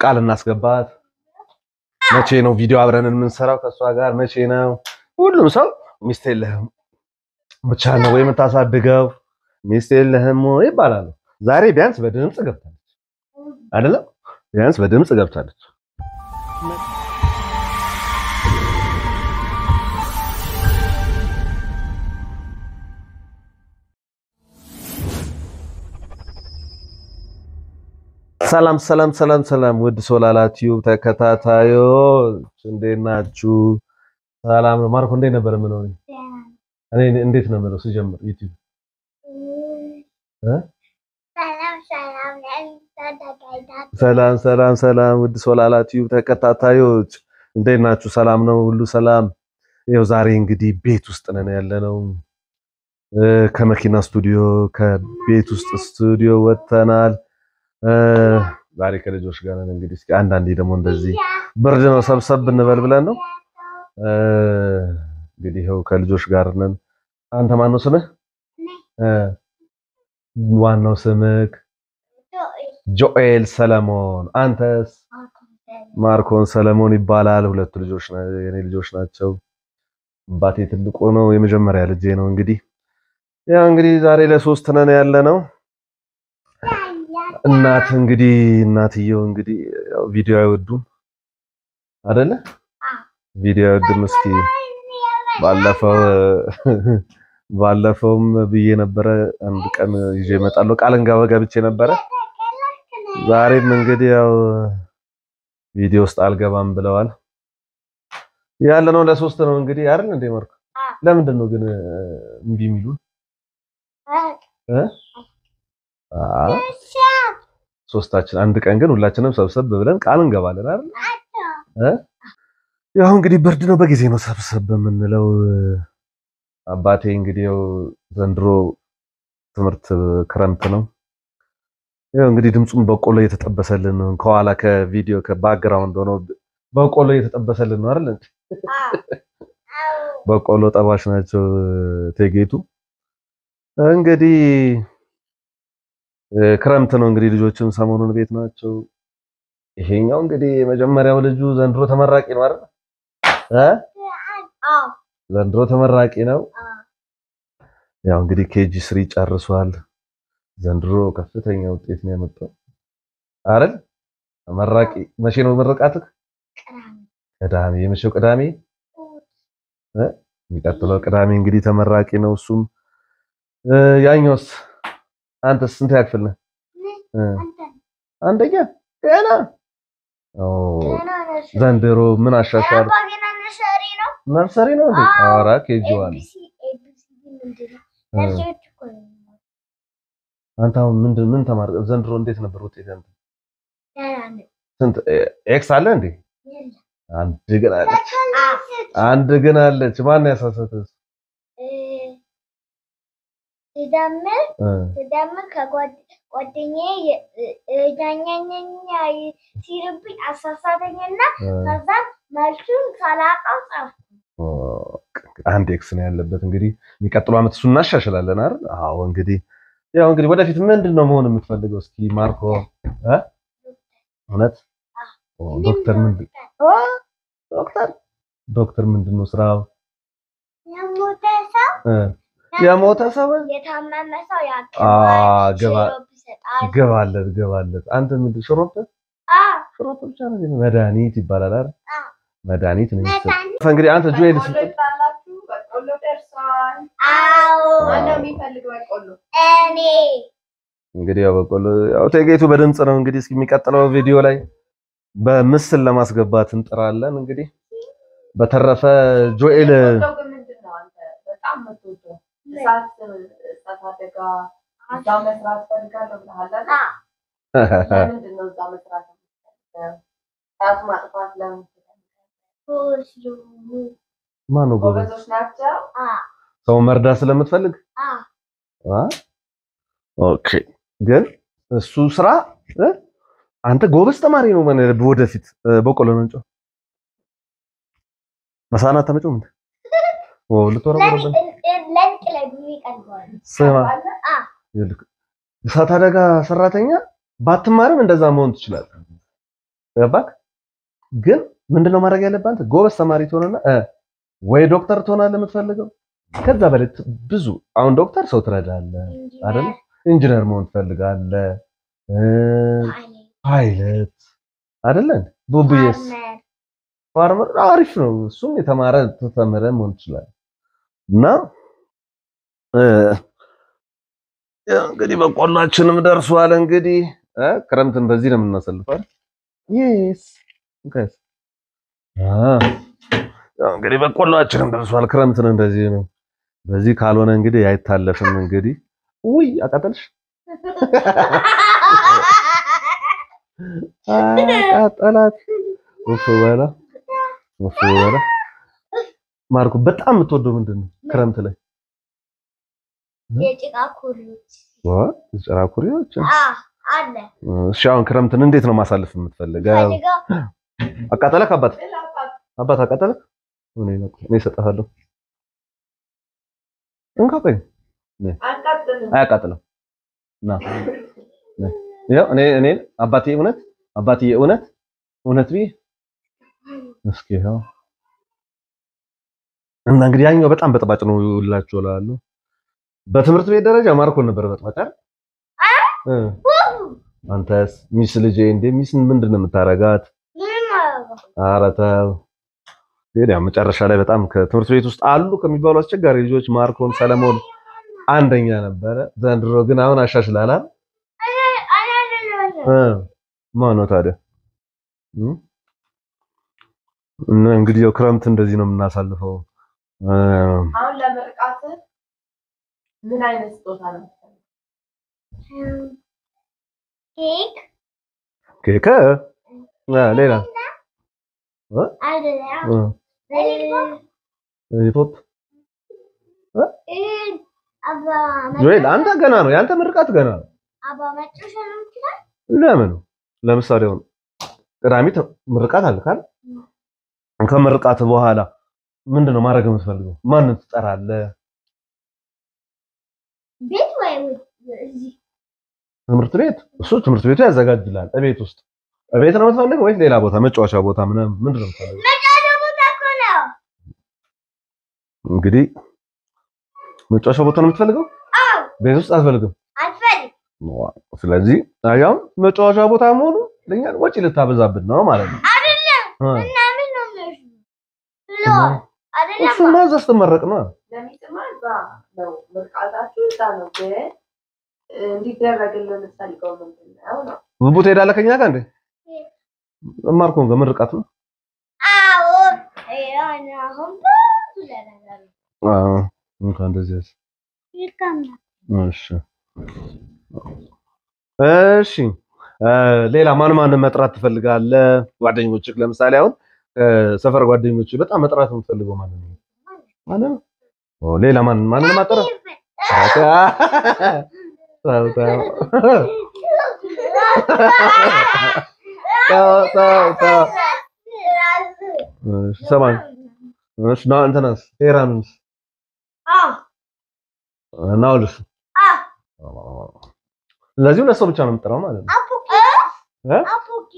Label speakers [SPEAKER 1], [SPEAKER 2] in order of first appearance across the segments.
[SPEAKER 1] ቃል እናስገባት። መቼ ነው ቪዲዮ አብረን የምንሰራው ከእሷ ጋር መቼ ነው? ሁሉም ሰው ሚስት የለህም ብቻ ነው ወይ የምታሳድገው ሚስት የለህም ወይ ይባላሉ። ዛሬ ቢያንስ በድምፅ ገብታለች አይደለም? ቢያንስ በድምፅ ገብታለች። ሰላም ሰላም ሰላም ሰላም ውድ ሶላላ ቲዩብ ተከታታዮች እንዴት ናችሁ? ሰላም ነው። ማርኮ እንዴት ነበር የምለው? እኔ እኔ እንዴት ነው የምለው ስጀምር ዩቲዩብ እ ሰላም ሰላም ሰላም ውድ ሶላላ ቲዩብ ተከታታዮች እንዴት ናችሁ? ሰላም ነው፣ ሁሉ ሰላም። ይኸው ዛሬ እንግዲህ ቤት ውስጥ ነን ያለነው እ ከመኪና ስቱዲዮ ከቤት ውስጥ ስቱዲዮ ወጥተናል። እ ዛሬ ከልጆች ጋር ነን። እንግዲህ እስኪ አንዳንዴ ደግሞ እንደዚህ ብርድ ነው ሰብሰብ እንበል ብለን ነው እ እንግዲህ ይኸው ከልጆች ጋር ነን። አንተ ማን ነው ስምህ? እ ዋናው ስምህ ጆኤል ሰለሞን። አንተስ? ማርኮን ሰለሞን ይባላል። ሁለቱ ልጆች ና- የኔ ልጆች ናቸው። አባቴ ትልቁ ነው፣ የመጀመሪያ ልጄ ነው። እንግዲህ ያው እንግዲህ ዛሬ ለሶስት ነን ያለ ነው። እናት እንግዲህ እናትየው እንግዲህ ያው ቪዲዮ አይወዱም አይደለ? ቪዲዮ አይወዱም። እስኪ ባለፈው ባለፈውም ብዬ ነበረ አንድ ቀን ይዤ እመጣለሁ ቃል እንገባ ገብቼ ነበረ። ዛሬም እንግዲህ ያው ቪዲዮ ውስጥ አልገባም ብለዋል። ያለ ነው ለሶስት ነው እንግዲህ አይደል እንዴ ማርኮ? ለምንድን ነው ግን እምቢ የሚሉን እ አ ሶስታችን አንድ ቀን ግን ሁላችንም ሰብሰብ ብለን ቃል እንገባለን አይደል እ ያው እንግዲህ ብርድ ነው በጊዜ ነው ሰብሰብ የምንለው። አባቴ እንግዲህ ያው ዘንድሮ ትምህርት ክረምት ነው። ያው እንግዲህ ድምፁም በቆሎ እየተጠበሰልን ነው። ከኋላ ከቪዲዮ ከባክግራውንድ ሆኖ በቆሎ እየተጠበሰልን ነው አይደል? በቆሎ ጠባሽ ናቸው ቴጌቱ። እንግዲህ እ ክረምት ነው እንግዲህ ልጆችም ሰሞኑን ቤት ናቸው። ይሄኛው እንግዲህ የመጀመሪያው ልጁ ዘንድሮ ተመራቂ ነው አይደል? እ ዘንድሮ ተመራቂ ነው። ያው እንግዲህ ኬጂ ስሪ ጨርሷል። ዘንድሮ ከፍተኛ ውጤት ነው ያመጣው አይደል? ተመራቂ መቼ ነው ምርቃትህ? ቅዳሜ። የመቼው ቅዳሜ? እ የሚቀጥለው ቅዳሜ እንግዲህ ተመራቂ ነው እሱም። እ ያኛውስ አንተስ ስንት ያክፍል ነህ? እ አንደኛ ገና ኦ ዘንድሮ ምን አሻሻል? ነርሰሪ ነው እንዴ? ኧረ ኬጂ ዋን አንተ አሁን ምንድን ምን ተማርክ? ዘንድሮ እንዴት ነበር ውጤት አንተ? ስንት ኤክስ አለ እንዴ? አንድ ግን አለች፣ አንድ ግን አለች። ማን ያሳሰተህ?
[SPEAKER 2] ስደምር
[SPEAKER 1] እ
[SPEAKER 2] ስደምር ከጓደኛዬ ኛኛኛ ሲልብኝ አሳሳተኝና
[SPEAKER 1] እ
[SPEAKER 2] ከዛ መልሱን ሳላውቀው ጻፍኩ።
[SPEAKER 1] ኦ፣ አንድ ኤክስ ነው ያለበት። እንግዲህ የሚቀጥለው ዓመት እሱን እናሻሽላለን አይደል? አዎ። እንግዲህ ያው እንግዲህ ወደፊት ምንድን ነው መሆን የምትፈልገው? እስኪ ማርኮ እ እውነት ኦ፣ ዶክተር ምንድን ኦ፣ ዶክተር ዶክተር ምንድን ነው ስራው?
[SPEAKER 2] የሞተ ሰው
[SPEAKER 1] እ የሞተ ሰው
[SPEAKER 2] የታመመ ሰው
[SPEAKER 1] አ
[SPEAKER 2] ያክማል፣
[SPEAKER 1] ገባ
[SPEAKER 2] ሽሮፕ ይሰጣል።
[SPEAKER 1] ገባለት ገባለት። አንተ ምንድን ሽሮፕ
[SPEAKER 2] አዎ፣
[SPEAKER 1] ሽሮፕ ብቻ ነው ግን መድኃኒት ይባላል አይደል?
[SPEAKER 2] አዎ።
[SPEAKER 1] መድኃኒት ነው የሚሰጥ።
[SPEAKER 2] መድኃኒት።
[SPEAKER 1] እንግዲህ አንተ ጆኤል
[SPEAKER 3] በቆሎ ይጣላችሁ። በቆሎ ደርሷል።
[SPEAKER 2] አዎ፣
[SPEAKER 3] ማነው የሚፈልግ በቆሎ?
[SPEAKER 2] እኔ
[SPEAKER 1] እንግዲህ ያው በቆሎ ያው ቴጌቱ በድምጽ ነው እንግዲህ እስኪ የሚቀጥለው ቪዲዮ ላይ በምስል ለማስገባት እንጥራለን። እንግዲህ በተረፈ ጆኤል
[SPEAKER 3] የምትወደው ግን ምንድን ነው አንተ በጣም የምትወደው? እሳት እሳት አደጋ እዛ መስራት ፈልጋለሁ ብለሃል አይደል?
[SPEAKER 2] አዎ፣
[SPEAKER 3] ለምንድን ነው እዛ መስራት የምትፈልገው? እሳት ማጥፋት ለምን
[SPEAKER 2] ሁሉ
[SPEAKER 1] ማን ነው ጎበዝ?
[SPEAKER 3] ጎበዞች ናቸው?
[SPEAKER 2] አዎ፣
[SPEAKER 1] ሰው መርዳት ስለምትፈልግ
[SPEAKER 2] አዎ።
[SPEAKER 1] አ ኦኬ። ግን እሱ ስራ እ? አንተ ጎበዝ ተማሪ ነው ማለት ወደፊት እ፣ በቆሎ ነው እንጨው መሳናት ተመጨው ምን ኦ ልትወረወረብን
[SPEAKER 2] ለሊት ላይ ብዙ ይቀልበዋል።
[SPEAKER 1] ስማ
[SPEAKER 3] አለ?
[SPEAKER 1] ይልክ እሳት አደጋ ሰራተኛ ባትማርም እንደዛ መሆን ትችላለህ። ገባክ? ግን ምንድነው ማድረግ ያለብህ አንተ ጎበዝ ተማሪ ትሆንና እ ወይ ዶክተር ትሆናለህ የምትፈልገው ከዛ በላይ ት- ብዙ አሁን ዶክተር ሰው ትረዳለህ አይደል? ኢንጂነር መሆን ትፈልጋለህ እ ፓይለት አይደለ? ቡቡዬስ ፋርመር አሪፍ ነው። እሱም የተማረ ተተመረ መሆን ይችላል። እና እ ያው እንግዲህ በቆሏችንም ደርሷል። እንግዲህ እ ክረምትን በዚህ ነው የምናሳልፈው። ይስ እንከስ አ ያው እንግዲህ በቆሏችንም ደርሷል። ክረምትን እንደዚህ ነው። በዚህ ካልሆነ እንግዲህ አይታለፍም። እንግዲህ ውይ አቃጠልሽ፣ አቃጠላት። ውፍ በላ ውፍ በላ። ማርኩ በጣም የምትወደው ምንድን ነው ክረምት ላይ?
[SPEAKER 2] የጭቃ ኩሪዎች
[SPEAKER 1] ዋ ጭራ ኩሪዎች።
[SPEAKER 2] አ አለ
[SPEAKER 1] እሺ አሁን ክረምትን እንዴት ነው ማሳለፍ የምትፈልገው?
[SPEAKER 2] ፈልገው
[SPEAKER 1] አቃጠለክ? አባት
[SPEAKER 3] እላባት
[SPEAKER 1] አባት አቃጠለክ? እኔ ነው እኔ እሰጥሃለሁ። እንካ ቆይ
[SPEAKER 3] አንቀጥልም።
[SPEAKER 1] አያቃጥልም። ና ና። ያው እኔ እኔ አባቴ እውነት አባቴ እውነት እውነት ቢ እስኪ ያው እና እንግዲህ ያኛው በጣም በጥባጭ ነው ይላችሁ እላለሁ። በትምህርት ቤት ደረጃ ማርኮን ነበር በጥባጭ አይደል? እ አንተስ ሚስ ልጄ እንዴ ሚስን ምንድን ነው የምታረጋት?
[SPEAKER 2] ምንም አያደርገውም።
[SPEAKER 1] ኧረ ተው። ግን ያው መጨረሻ ላይ በጣም ከትምህርት ቤት ውስጥ አሉ ከሚባሉ አስቸጋሪ ልጆች ማርኮን ሰለሞን አንደኛ ነበረ። ዘንድሮ ግን አሁን አሻሽላል አይደል? እ ማን ነው ታዲያ? እ? እና እንግዲህ ያው ክረምት እንደዚህ ነው የምናሳልፈው። እ
[SPEAKER 3] አሁን ለምርቃት ምን አይነት ስጦታ ነው?
[SPEAKER 2] ኬክ
[SPEAKER 1] ኬክ እ ሌላ
[SPEAKER 2] አይደለም
[SPEAKER 1] እ ሂፕሆፕ
[SPEAKER 2] እ አባ
[SPEAKER 1] ጆኤል አንተ ገና ነው ያንተ ምርቃት ገና ነው።
[SPEAKER 2] አባ መጨረሻ ነው የምትለው?
[SPEAKER 1] ለምን ለምሳሌ አሁን ቅዳሜ ተ- ምርቃት አለ ካል ከምርቃት በኋላ ምንድን ነው ማድረግ የምትፈልገው? ማንን ትጠራለህ?
[SPEAKER 2] ቤት ወይ እዚህ
[SPEAKER 1] ትምህርት ቤት እሱ ትምህርት ቤቱ ያዘጋጅላል። እቤት ውስጥ እቤት ነው የምትፈልገው ወይስ ሌላ ቦታ መጫወቻ ቦታ ምናምን ምንድን ነው የምትፈልገው?
[SPEAKER 2] መጫወቻ ቦታ እኮ ነው።
[SPEAKER 1] እንግዲህ መጫወቻ ቦታ ነው የምትፈልገው?
[SPEAKER 2] አዎ
[SPEAKER 1] ቤት ውስጥ አትፈልግም?
[SPEAKER 2] አልፈልግም።
[SPEAKER 1] ዋው። ስለዚህ አያም መጫወቻ ቦታ መሆኑ ለኛ ወጪ ልታበዛብን ነው ማለት ነው።
[SPEAKER 2] አይደለም
[SPEAKER 1] እ
[SPEAKER 2] እና ምን ነው የሚወስዱ ብለዋል። አይደለም
[SPEAKER 1] እሱማ እዛ ስትመረቅ ነው።
[SPEAKER 3] ለሚጥማ እዛ ነው ምርቃታችሁ እዛ ነው። ግን እንዲደረግልን የምትፈልገው ምንድን ነው ነው?
[SPEAKER 1] ብዙ ቦታ ሄዳለህ ከኛ ጋር እንዴ? ማርኮን ጋር ምርቃት ነው።
[SPEAKER 2] አዎ ያን አሁን ብዙ ነገር
[SPEAKER 1] አዎ እንኳን እንደዚህ ያዝ።
[SPEAKER 2] ይከምናል።
[SPEAKER 1] እሺ እሺ እ ሌላ ማን ማን መጥራት ትፈልጋለህ? ጓደኞችህ ለምሳሌ አሁን እ ሰፈር ጓደኞችህ በጣም መጥራት የምትፈልገው ማን ነው? ማን ነው? ኦ ሌላ ማን ማን ማጥራት? ተው ተው ተው ተው ተው። እሺ ሰማን እሺ ና እንትናስ ሄራንስ
[SPEAKER 2] አዎ
[SPEAKER 1] ናውልስ
[SPEAKER 2] አዎ
[SPEAKER 1] ስለዚህ ሁለት ሰው ብቻ ነው የምጠራው ማለት ነው።
[SPEAKER 2] አፑኪ
[SPEAKER 1] እ?
[SPEAKER 2] አፑኪ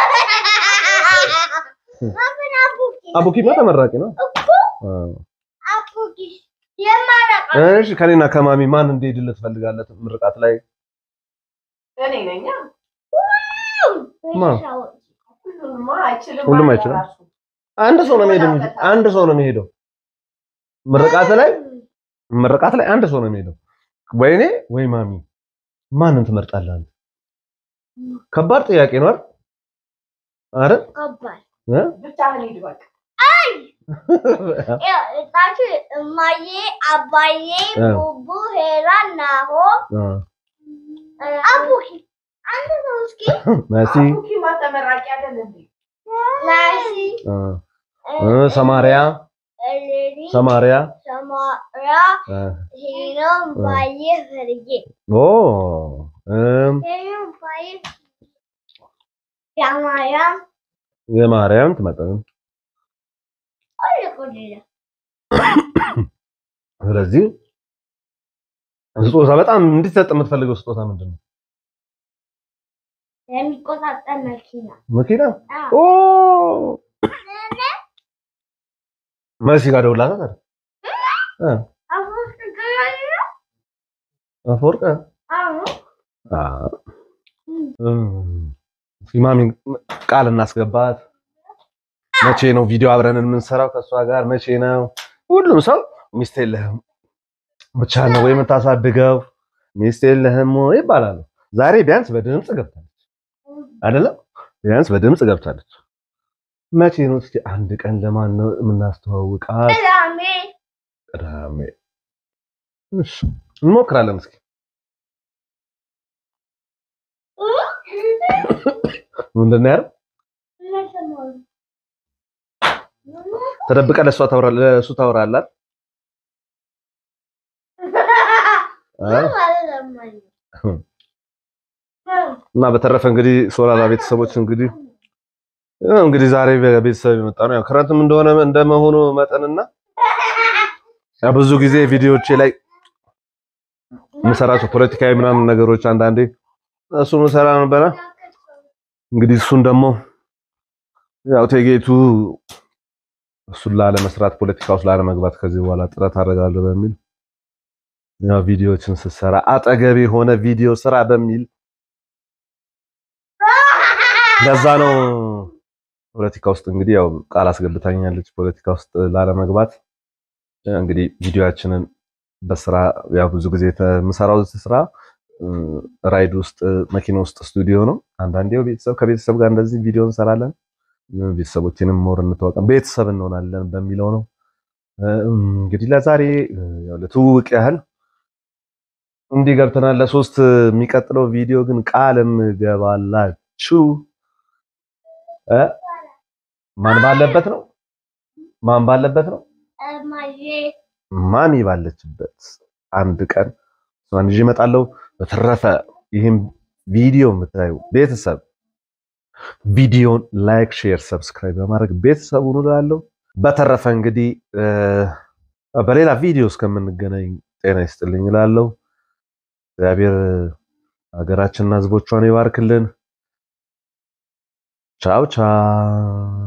[SPEAKER 2] ማምን አፑኪ
[SPEAKER 1] አቡኪማ ተመራቂ ነው። አ
[SPEAKER 2] አፑኪ የማረቃ
[SPEAKER 1] እሺ ከኔና ከማሚ ማን እንዲሄድልህ ትፈልጋለህ? ምርቃት ላይ
[SPEAKER 3] እኔ ነኝ።
[SPEAKER 1] ማ?
[SPEAKER 3] ሁሉማ አይችልም።
[SPEAKER 1] ሁሉም አይችልም።
[SPEAKER 3] ራሱ
[SPEAKER 1] አንድ ሰው ነው የሚሄደው እንጂ አንድ ሰው ነው የሚሄደው። ምርቃት ላይ ምርቃት ላይ አንድ ሰው ነው የሚሄደው። ወይ እኔ ወይ ማሚ። ማንን ትመርጣለህ አንተ? ከባድ ጥያቄ ነው አይደል? አይደል?
[SPEAKER 2] ከባድ
[SPEAKER 1] እ?
[SPEAKER 3] ብቻህን ሂድ በቃ።
[SPEAKER 2] ያው እታችሁ እማዬ አባዬ
[SPEAKER 1] እ።
[SPEAKER 2] ቡቡ ሄራ ናሆ
[SPEAKER 1] አ
[SPEAKER 2] አፑኪ አንድ ነው እስኪ
[SPEAKER 1] መሲ
[SPEAKER 3] አቡኪማ ተመራቂ አይደል እንዴ?
[SPEAKER 2] ናሲ
[SPEAKER 1] አ እ ሰማሪያ
[SPEAKER 2] እሌኒ
[SPEAKER 1] ሰማሪያ
[SPEAKER 2] ሰማራ
[SPEAKER 1] አ
[SPEAKER 2] ሄኖም ባዬ ፈርጌ
[SPEAKER 1] ኦ እም
[SPEAKER 2] ሄኖም ባዬ ያማያም
[SPEAKER 1] የማርያም ትመጣለህ።
[SPEAKER 2] አለቆልለ
[SPEAKER 1] ስለዚህ ስጦታ በጣም እንዲሰጥ የምትፈልገው ስጦታ ምንድን ነው?
[SPEAKER 2] የሚቆጣጠር መኪና
[SPEAKER 1] መኪና
[SPEAKER 2] አዎ።
[SPEAKER 1] ኦ መሲ ጋር ደውላለህ ታዲያ እ
[SPEAKER 2] አሁን ትገናኙ?
[SPEAKER 1] አፈወርቅ
[SPEAKER 2] አዎ።
[SPEAKER 1] አ እም፣ ማሚ ቃል እናስገባት። መቼ ነው ቪዲዮ አብረን የምንሰራው ከእሷ ጋር? መቼ ነው? ሁሉም ሰው ሚስት የለህም ብቻ ነው ወይ የምታሳድገው? ሚስት የለህም ወይ ይባላሉ። ዛሬ ቢያንስ በድምፅ ገብታለች አይደለም? ቢያንስ በድምፅ ገብታለች። መቼ ነው እስኪ አንድ ቀን ለማን ነው የምናስተዋውቃት?
[SPEAKER 2] ቅዳሜ
[SPEAKER 1] ቅዳሜ። እሺ እንሞክራለን እስኪ ምንድን ነው ያለው?
[SPEAKER 2] ለሰሞኑ
[SPEAKER 1] ተደብቀ ለእሷ ታወራ ለእሱ ታወራላት እ? እና በተረፈ እንግዲህ ሶላላ ቤተሰቦች እንግዲህ ያው እንግዲህ ዛሬ በቤተሰብ የመጣ ነው። ያው ክረምትም እንደሆነ እንደመሆኑ መጠንና ያው ብዙ ጊዜ ቪዲዮዎቼ ላይ የምሰራቸው ፖለቲካዊ ምናምን ነገሮች አንዳንዴ እሱ ምሰራ ነበረ። እንግዲህ እሱን ደግሞ ያው ቴጌቱ እሱን ላለመስራት ፖለቲካ ውስጥ ላለመግባት ከዚህ በኋላ ጥረት አደርጋለሁ በሚል ያው ቪዲዮዎችን ስትሰራ አጠገቤ የሆነ ቪዲዮ ስራ በሚል ለዛ ነው ፖለቲካ ውስጥ እንግዲህ ያው ቃል አስገብታኛለች ፖለቲካ ውስጥ ላለመግባት። እንግዲህ ቪዲዮያችንን በስራ ያው ብዙ ጊዜ የምሰራው ስራ እ፣ ራይድ ውስጥ መኪና ውስጥ ስቱዲዮ ነው። አንዳንዴ ያው ቤተሰብ ከቤተሰብ ጋር እንደዚህ ቪዲዮ እንሰራለን። ቤተሰቦችንም ሞር እንተዋወቅ ቤተሰብ እንሆናለን በሚለው ነው። እ፣ እንግዲህ ለዛሬ እ፣ ያው ለትውውቅ ያህል እንዲህ ገብተናል። ለሶስት የሚቀጥለው ቪዲዮ ግን ቃል የምገባላችሁ እ ማን ባለበት ነው? ማን ባለበት ነው?
[SPEAKER 2] እማዬ
[SPEAKER 1] ማሚ ባለችበት አንድ ቀን እሷን ይዤ እመጣለሁ። በተረፈ ይህም ቪዲዮ የምታዩ ቤተሰብ ቪዲዮን ላይክ፣ ሼር፣ ሰብስክራይብ በማድረግ ቤተሰብ ሁኑ እላለሁ። በተረፈ እንግዲህ እ፣ በሌላ ቪዲዮ እስከምንገናኝ ጤና ይስጥልኝ እላለሁ። እግዚአብሔር ሀገራችንና ሕዝቦቿን ይባርክልን። ቻው ቻው።